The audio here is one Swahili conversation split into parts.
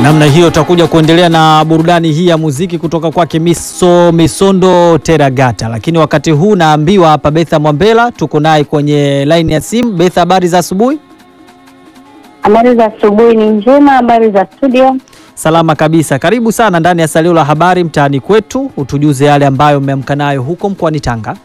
Namna hiyo tutakuja kuendelea na burudani hii ya muziki kutoka kwake Miso Misondo Teragata, lakini wakati huu naambiwa hapa Betha Mwambela tuko naye kwenye line ya simu. Betha, habari za asubuhi? Habari za asubuhi ni njema. Habari za studio? Salama kabisa. Karibu sana ndani ya salio la habari mtaani kwetu, utujuze yale ambayo umeamka nayo huko mkoani Tanga.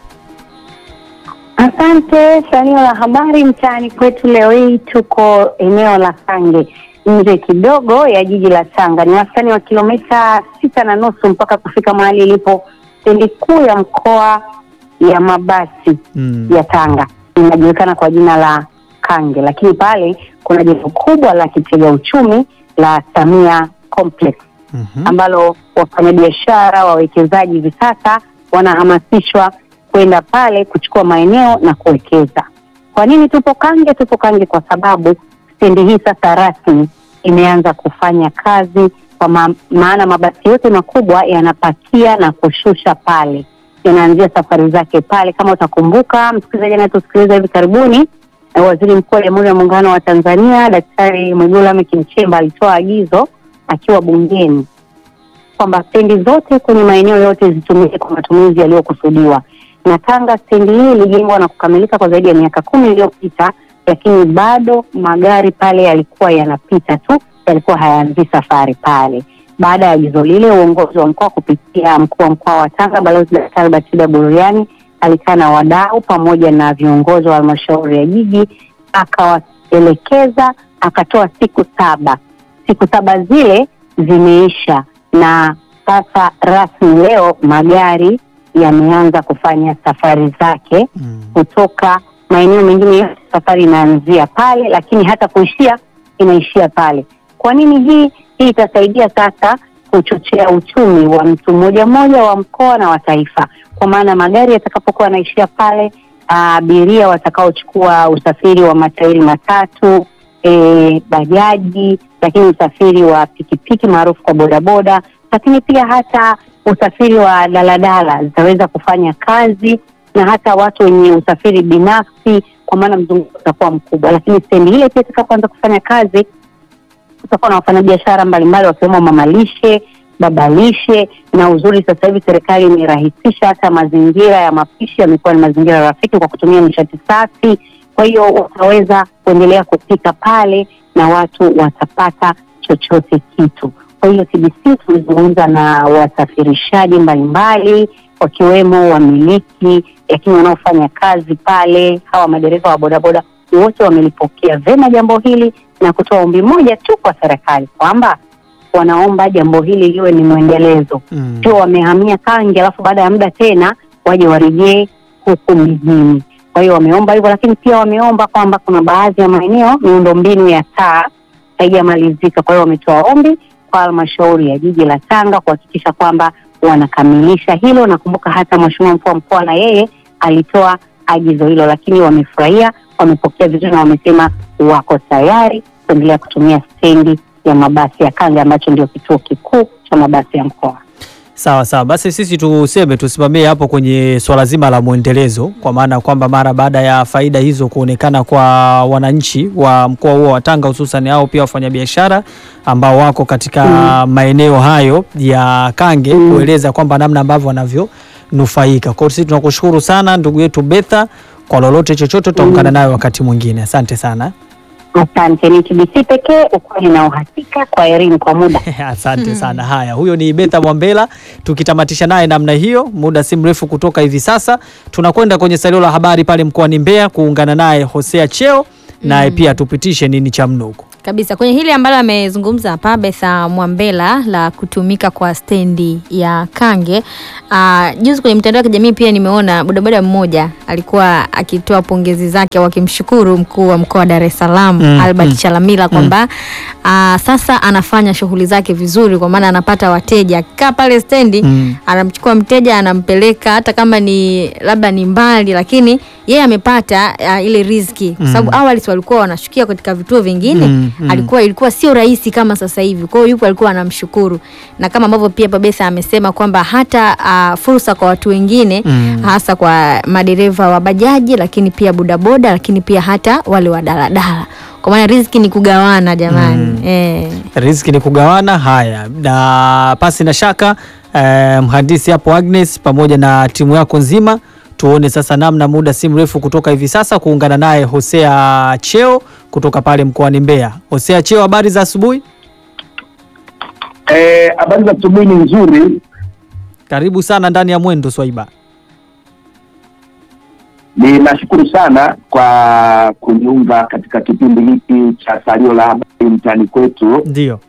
Asante. Salio la habari mtaani kwetu leo hii tuko eneo la Kange, nje kidogo ya jiji la Tanga. Ni wastani wa kilomita sita na nusu mpaka kufika mahali ilipo stendi kuu ya mkoa ya mabasi Mm. ya Tanga, inajulikana kwa jina la Kange, lakini pale kuna jengo kubwa la kitega uchumi la Samia Complex Mhm. ambalo wafanyabiashara wawekezaji hivi sasa wanahamasishwa kwenda pale kuchukua maeneo na kuwekeza. Kwa nini tupo Kange? Tupo Kange kwa sababu stendi hii sasa rasmi imeanza kufanya kazi, kwa ma maana mabasi yote makubwa yanapakia na kushusha pale, yanaanzia safari zake pale. Kama utakumbuka, msikilizaji anayetusikiliza hivi karibuni, eh, Waziri Mkuu wa Jamhuri ya Muungano wa Tanzania Daktari Mwigulu Lameck Nchemba alitoa agizo akiwa bungeni kwamba stendi zote kwenye maeneo yote zitumike kwa matumizi yaliyokusudiwa. Na Tanga stendi hii ilijengwa na kukamilika kwa zaidi ya miaka kumi iliyopita, lakini bado magari pale yalikuwa yanapita tu, yalikuwa hayaanzii safari pale. Baada ya agizo lile, uongozi wa mkoa kupitia mkuu wa mkoa wa Tanga Balozi Daktari Batida Buriani alikaa na wadau pamoja na viongozi wa halmashauri ya jiji, akawaelekeza, akatoa siku saba. Siku saba zile zimeisha na sasa rasmi leo magari yameanza kufanya safari zake Mm. kutoka maeneo mengine yote, safari inaanzia pale, lakini hata kuishia inaishia pale. Kwa nini hii? Hii itasaidia sasa kuchochea uchumi wa mtu mmoja mmoja wa mkoa na wa taifa, kwa maana magari yatakapokuwa yanaishia pale, abiria watakaochukua usafiri wa matairi matatu e, bajaji, lakini usafiri wa pikipiki maarufu kwa bodaboda, lakini pia hata usafiri wa daladala zitaweza kufanya kazi na hata watu wenye usafiri binafsi, kwa maana mzunguko utakuwa mkubwa. Lakini stendi ile pia itakapoanza kufanya kazi, kutakuwa na wafanyabiashara mbalimbali wakiwemo mamalishe, babalishe. Na uzuri sasa hivi serikali imerahisisha hata mazingira ya mapishi yamekuwa ni mazingira rafiki kwa kutumia nishati safi. Kwa hiyo wataweza kuendelea kupika pale na watu watapata chochote kitu. Kwa hiyo TBC tumezungumza na wasafirishaji mbalimbali wakiwemo wamiliki, lakini wanaofanya kazi pale, hawa madereva wa bodaboda wote wamelipokea vema jambo hili na kutoa ombi moja tu kwa serikali kwamba wanaomba jambo hili liwe ni mwendelezo, Mm. sio wamehamia Kange alafu baada ya muda tena waje warejee huku mijini. Kwa hiyo wameomba hivyo, lakini pia wameomba kwamba kuna baadhi ya maeneo miundombinu ya taa haijamalizika. Kwa hiyo wametoa ombi kwa halmashauri ya jiji la Tanga kuhakikisha kwamba wanakamilisha hilo. Nakumbuka hata mheshimiwa mkuu wa mkoa na yeye alitoa agizo hilo, lakini wamefurahia, wamepokea vizuri na wamesema wako tayari kuendelea kutumia stendi ya mabasi ya Kange ambacho ndio kituo kikuu cha mabasi ya mkoa. Sawa sawa, basi sisi tuseme tusimamie hapo kwenye swala zima la mwendelezo, kwa maana kwamba mara baada ya faida hizo kuonekana kwa wananchi wa mkoa huo wa Tanga, hususan hao pia wafanyabiashara ambao wako katika maeneo hayo ya Kange, Mm. kueleza kwamba namna ambavyo wanavyonufaika. Kwa hiyo sisi tunakushukuru sana ndugu yetu Betha, kwa lolote chochote tutaungana nayo wakati mwingine. Asante sana. Asante. Ni TBC pekee, ukweli na uhakika. Kwa elimu kwa muda. Asante sana. Haya, huyo ni Betha Mwambela, tukitamatisha naye namna hiyo. Muda si mrefu kutoka hivi sasa tunakwenda kwenye salio la habari pale mkoani Mbeya kuungana naye Hosea Cheo, naye pia tupitishe nini cha mnuko. kabisa kwenye hili ambalo amezungumza hapa Betha Mwambela la kutumika kwa stendi ya Kange. Uh, juzi kwenye mitandao ya kijamii pia nimeona bodaboda mmoja alikuwa akitoa pongezi zake au akimshukuru mkuu wa mkoa wa Dar es Salaam Mm, Albert mm. Chalamila kwamba uh, sasa anafanya shughuli zake vizuri, kwa maana anapata wateja akikaa pale stendi Mm. anamchukua mteja anampeleka, hata kama ni labda ni mbali, lakini yeye amepata uh, ile riziki kwa sababu awali si walikuwa wanashukia katika vituo vingine Mm, mm. alikuwa ilikuwa sio rahisi kama sasa hivi. Kwa hiyo yupo alikuwa anamshukuru, na kama ambavyo pia Babesa amesema kwamba hata uh, fursa kwa watu wengine Mm. hasa kwa madereva wa bajaji, lakini pia bodaboda, lakini pia hata wale wa daladala kwa maana riziki ni kugawana jamani. Mm. Eh. riziki ni kugawana. Haya, na pasi na shaka eh, mhandisi hapo Agnes pamoja na timu yako nzima, tuone sasa namna muda si mrefu kutoka hivi sasa kuungana naye Hosea Cheo kutoka pale mkoani Mbeya. Hosea Cheo, habari za asubuhi? Eh, habari za asubuhi ni nzuri. Karibu sana ndani ya Mwendo Swaiba. Ninashukuru sana kwa kuniunga katika kipindi hiki cha salio la habari mtaani kwetu. Ndio.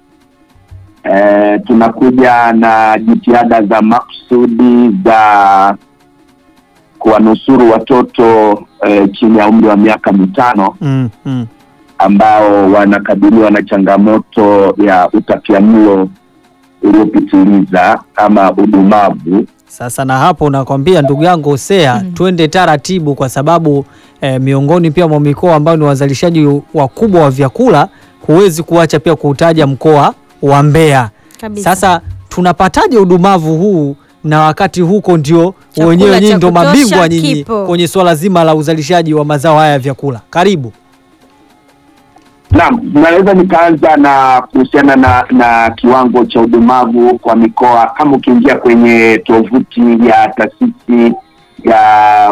Eh, tunakuja na jitihada za makusudi za kuwanusuru watoto eh, chini ya umri wa miaka mitano Mm, mm. ambao wanakabiliwa na changamoto ya utapiamlo uliopitiliza ama udumavu. Sasa na hapo nakwambia ndugu yangu Hosea, Mm. twende taratibu kwa sababu eh, miongoni pia mwa mikoa ambayo ni wazalishaji wakubwa wa vyakula, huwezi kuacha pia kuutaja mkoa wa Mbeya. Kabisa. Sasa tunapataje udumavu huu na wakati huko ndio Chakula wenyewe nyinyi cha ndio kutosha mabingwa nyinyi kipo. kwenye swala zima la uzalishaji wa mazao haya ya vyakula. Karibu. Naam, naweza nikaanza na kuhusiana na na kiwango cha udumavu kwa mikoa. Kama ukiingia kwenye tovuti ya taasisi ya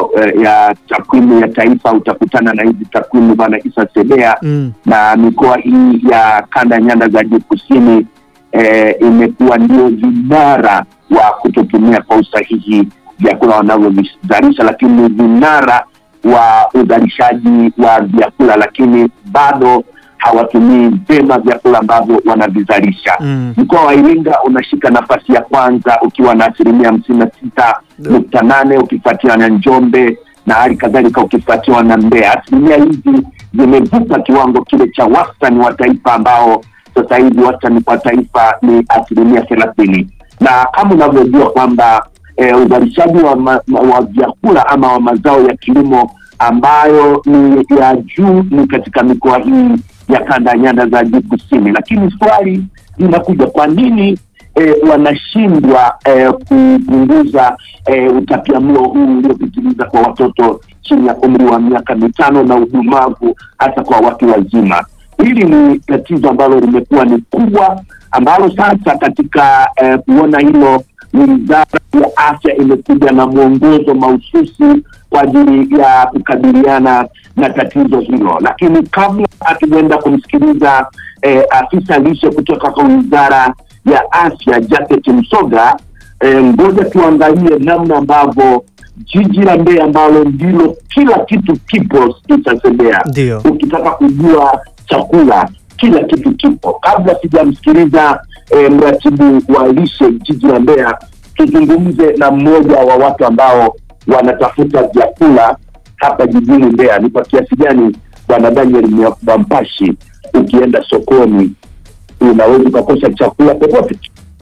ya takwimu ya taifa utakutana na hizi takwimu bwana Isa Sebea Mm. na mikoa hii ya kanda ya nyanda za juu kusini eh, imekuwa ndio vinara wa kutotumia kwa usahihi vyakula wanavyovizalisha, lakini ni vinara wa uzalishaji wa vyakula, lakini bado hawatumii vyema vyakula ambavyo wanavizalisha. Mm. Mkoa wa Iringa unashika nafasi ya kwanza ukiwa na asilimia hamsini na sita nukta nane ukifuatiwa na Njombe na hali kadhalika ukifuatiwa na Mbeya. Asilimia hizi zimevuka kiwango kile cha wastani wa taifa ambao sasa hivi wastani kwa taifa ni asilimia thelathini na kama unavyojua kwamba eh, uzalishaji wa, ma, ma- wa vyakula ama wa mazao ya kilimo ambayo ni ya juu ni katika mikoa hii ya kanda ya nyanda za juu kusini, lakini swali linakuja, kwa nini eh, wanashindwa eh, kupunguza eh, utapiamlo huu uliopitiliza kwa watoto chini ya umri wa miaka mitano na udumavu hasa kwa watu wazima. Hili ni tatizo ambalo limekuwa ni kubwa, ambalo sasa katika eh, kuona hilo wizara ya afya imekuja na mwongozo mahususi kwa ajili ya kukabiliana na tatizo hilo. Lakini kabla hatujaenda kumsikiliza eh, afisa lishe kutoka kwa wizara ya afya Jafet Msoga, eh, ngoja tuangalie namna ambavyo jiji la Mbeya ambalo ndilo kila kitu kipo itasembea Ndio. ukitaka kujua chakula kila kitu kipo. Kabla sijamsikiliza eh, mratibu wa lishe jiji la Mbeya, tuzungumze na mmoja wa watu ambao wanatafuta vyakula hapa jijini Mbeya. Ni kwa kiasi gani bwana Daniel Bampashi, ukienda sokoni unaweza ukakosa chakula popote?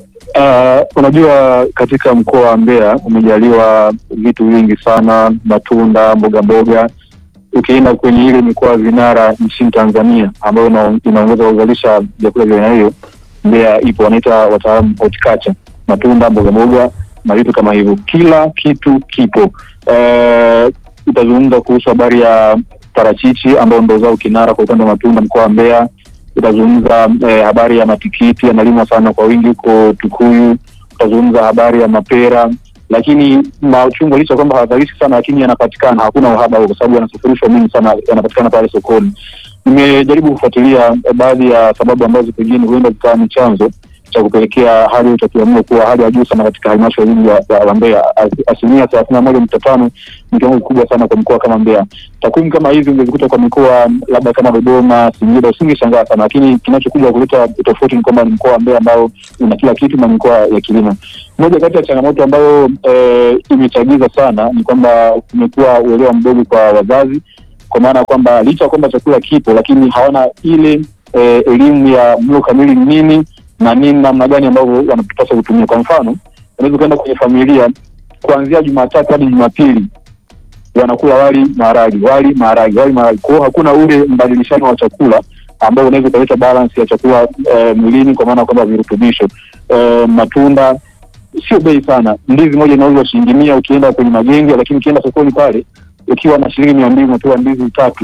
Uh, unajua katika mkoa wa Mbeya umejaliwa vitu vingi sana, matunda, mboga mboga. Ukienda kwenye ile mikoa vinara nchini Tanzania ambayo ina- inaongoza kuzalisha vyakula vya aina hiyo, Mbeya ipo, wanaita wataalamu horticulture, matunda, mboga mboga na vitu kama hivyo, kila kitu kipo. Uh, utazungumza kuhusu habari ya parachichi ambao ndo zao kinara kwa upande wa matunda mkoa wa Mbeya utazungumza eh, habari ya matikiti yanalimwa sana kwa wingi huko Tukuyu. Utazungumza habari ya mapera, lakini machungwa licha ya kwamba hawazalishi sana, lakini yanapatikana, hakuna uhaba huo, kwa sababu yanasafirishwa mingi sana, yanapatikana pale sokoni. Nimejaribu kufuatilia eh, baadhi ya sababu ambazo pengine huenda zikawa ni chanzo cha kupelekea hali ya utapiamlo kuwa hali ya juu sana katika halmashauri hii ya ya- ya Mbeya. As- Asilimia thelathini na moja nukta tano ni kiwango kikubwa sana kwa mkoa kama Mbeya. Takwimu kama hizi ungezikuta kwa mikoa labda kama Dodoma, Singida, usingeshangaa sana, lakini kinachokuja kuleta utofauti ni kwamba ni mkoa wa Mbeya ambao una kila kitu na mikoa ya kilimo. Moja kati ya changamoto ambayo eh, imechagiza sana ni kwamba kumekuwa uelewa mdogo kwa wazazi, kwa maana ya kwamba licha ya kwamba chakula kipo, lakini hawana ile eh, elimu ya mlo kamili ni nini na nini, namna gani ambavyo wanapaswa kutumia. Kwa mfano, unaweza ukaenda kwenye familia kuanzia Jumatatu hadi Jumapili wanakula wali maharagi, wali maharagi, wali maharagi. Kwa hiyo hakuna ule mbadilishano wa chakula ambao unaweza ukaleta balance ya chakula eh, mwilini, kwa maana kwamba virutubisho eh, matunda sio bei sana. Ndizi moja inauzwa shilingi mia ukienda kwenye magenge, lakini ukienda sokoni pale ukiwa na shilingi mia mbili unapewa ndizi tatu.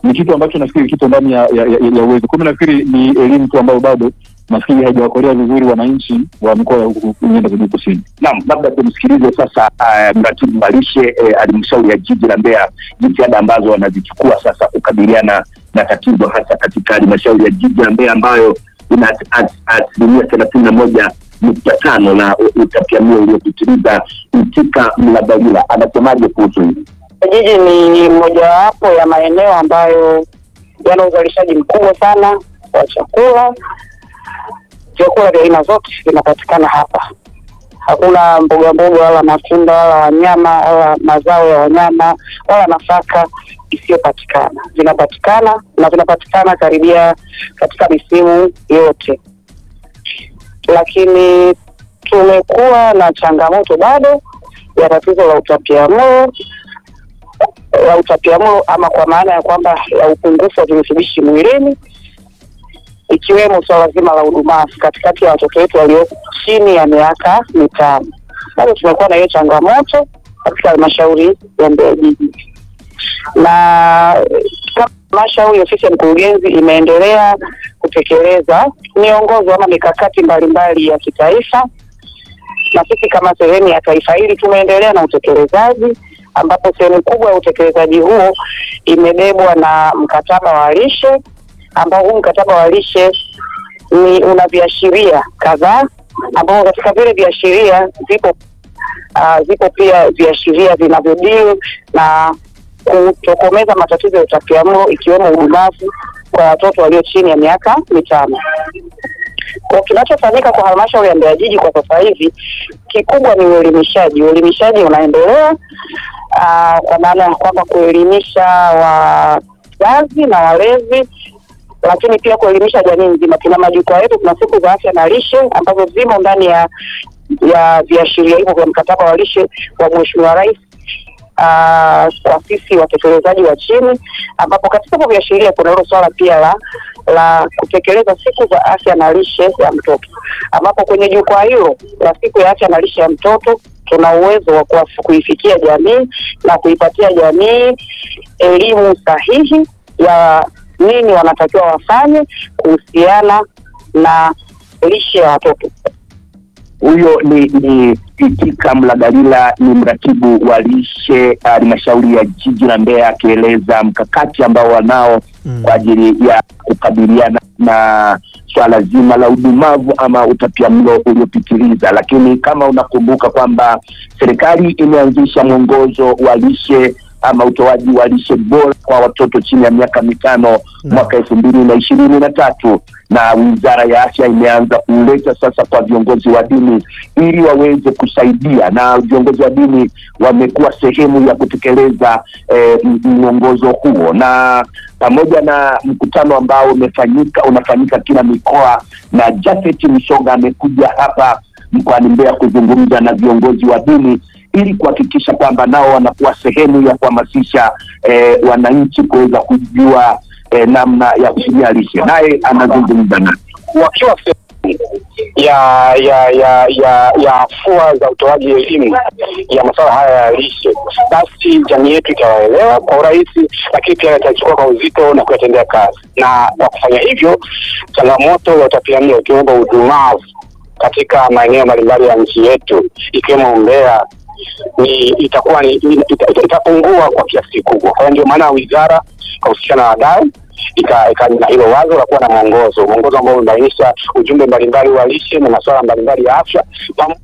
ni kitu ambacho nafikiri kipo ndani ya, ya, ya, ya uwezo. Kwa hiyo nafikiri ni elimu tu ambayo bado nafikiri haijawakolea vizuri wananchi wa mikoa ya huku nyanda za juu kusini. Naam, labda tumsikilize sasa uh, mratibu wa lishe eh, halmashauri ya jiji la Mbeya, jitihada ambazo wanazichukua sasa kukabiliana na tatizo hasa katika halmashauri ya jiji la Mbeya ambayo ina as- asilimia thelathini na moja nukta tano na u- utapiamlo uliopitiliza. Mtika Mlabalila anasemaje kuhusu hili? Jiji ni mojawapo ya maeneo ambayo yana uzalishaji mkubwa sana wa chakula. Vyakula vya aina zote vinapatikana hapa. Hakuna mboga mboga wala matunda wala wanyama wala mazao ya wanyama wala nafaka isiyopatikana. Vinapatikana na vinapatikana karibia katika misimu yote, lakini tumekuwa na changamoto bado ya tatizo la utapiamlo ya utapiamlo ama kwa maana ya kwamba ya upungufu wa virutubishi mwilini ikiwemo swala zima la udumavu katikati ya watoto wetu walio chini ya miaka mitano. Bado tumekuwa na hiyo changamoto katika halmashauri ya Mbeya jiji, na kama halmashauri, ofisi ya mkurugenzi imeendelea kutekeleza miongozo ama mikakati mbalimbali ya kitaifa na sisi kama sehemu ya taifa hili tumeendelea na utekelezaji ambapo sehemu kubwa ya utekelezaji huo imebebwa na mkataba wa lishe ambao huu mkataba wa lishe ni una viashiria kadhaa ambao katika vile viashiria zipo uh, zipo pia viashiria vinavyodili na kutokomeza matatizo ya utapiamlo ikiwemo udumavu kwa watoto walio chini ya miaka mitano. Kwa kinachofanyika kwa halmashauri ya Mbeya jiji kwa sasa hivi kikubwa ni uelimishaji. Uelimishaji unaendelea aa, kwa maana ya kwamba kuelimisha wazazi na walezi, lakini pia kuelimisha jamii nzima. Tuna majukwaa yetu, tuna siku za afya na lishe ambazo zimo ndani ya ya viashiria hivyo vya mkataba wa lishe wa Mheshimiwa Rais ah, kwa sisi watekelezaji wa chini, ambapo katika hivyo viashiria kuna hilo swala pia la la kutekeleza siku za afya na lishe ya mtoto, ambapo kwenye jukwaa hilo la siku ya afya na lishe ya mtoto tuna uwezo wa kuwa- kuifikia jamii na kuipatia jamii elimu sahihi ya nini wanatakiwa wafanye kuhusiana na lishe ya watoto. Huyo ni ni Itika Mlagalila, ni mratibu wa lishe halmashauri ya jiji la Mbeya, akieleza mkakati ambao wanao Mm. kwa ajili ya kukabiliana na swala zima la udumavu ama utapiamlo uliopitiliza. Lakini kama unakumbuka kwamba serikali imeanzisha mwongozo wa lishe ama utoaji wa lishe bora kwa watoto chini ya miaka mitano Naam. mwaka elfu mbili na ishirini na tatu na wizara ya afya imeanza kuleta sasa kwa viongozi wa dini ili waweze kusaidia, na viongozi wa dini wamekuwa sehemu ya kutekeleza eh, m- mwongozo huo, na pamoja na mkutano ambao umefanyika unafanyika kila mikoa, na Jafet Msonga amekuja hapa mkoani Mbeya kuzungumza na viongozi wa dini ili kuhakikisha kwamba nao wanakuwa sehemu ya kuhamasisha eh, wananchi kuweza kujua eh, namna ya kutumia lishe. Naye anazungumza nasi. wakiwa sehemu ya ya ya ya ya afua za utoaji elimu ya masuala haya ya lishe, basi jamii yetu itawaelewa kwa urahisi, lakini pia itachukua kwa uzito na kuyatendea kazi. Na kwa kufanya hivyo, changamoto ya utapiamlo ikiwemo udumavu katika maeneo mbalimbali ya nchi yetu ikiwemo Mbeya ni itakuwa ni ita- ita- itapungua kwa kiasi kikubwa. Kwa hiyo ndio maana wizara kahusisha na wadau ika- ika- na hilo wazo la kuwa na mwongozo, mwongozo ambao umebainisha ujumbe mbalimbali wa lishe na masuala mbalimbali ya afya pam-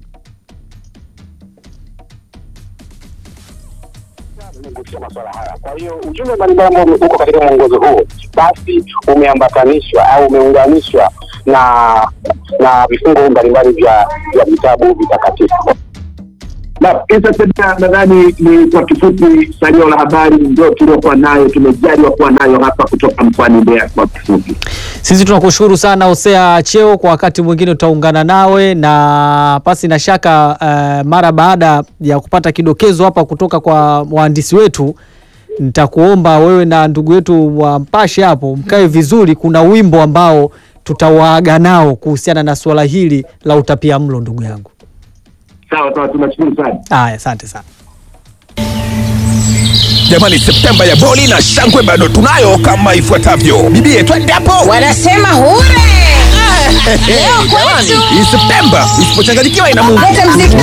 umegusia masuala haya. Kwa hiyo ujumbe mbalimbali ambao uko katika mwongozo huo basi umeambatanishwa au umeunganishwa na na vifungu mbalimbali vya vya vitabu vitakatifu. Na Isa Sebea, nadhani ni kwa kifupi salio la habari ndio tuliokuwa nayo, tumejaliwa kuwa nayo hapa kutoka mkoani Mbeya kwa kifupi. Sisi tunakushukuru sana Hosea Cheo, kwa wakati mwingine tutaungana nawe na pasi na shaka eh, mara baada ya kupata kidokezo hapa kutoka kwa wahandisi wetu, nitakuomba wewe na ndugu yetu wa Mpashe hapo mkae vizuri. Kuna wimbo ambao tutawaaga nao kuhusiana na suala hili la utapiamlo, ndugu yangu. Sawa sawa, tunashukuru sana. Haya, asante sana. Jamani, Septemba ya boli na shangwe bado tunayo kama ifuatavyo. Bibie, twende hapo. Wanasema hure. Jamani, hii Septemba isipochanganyikiwa ina Mungu. Leta mziki.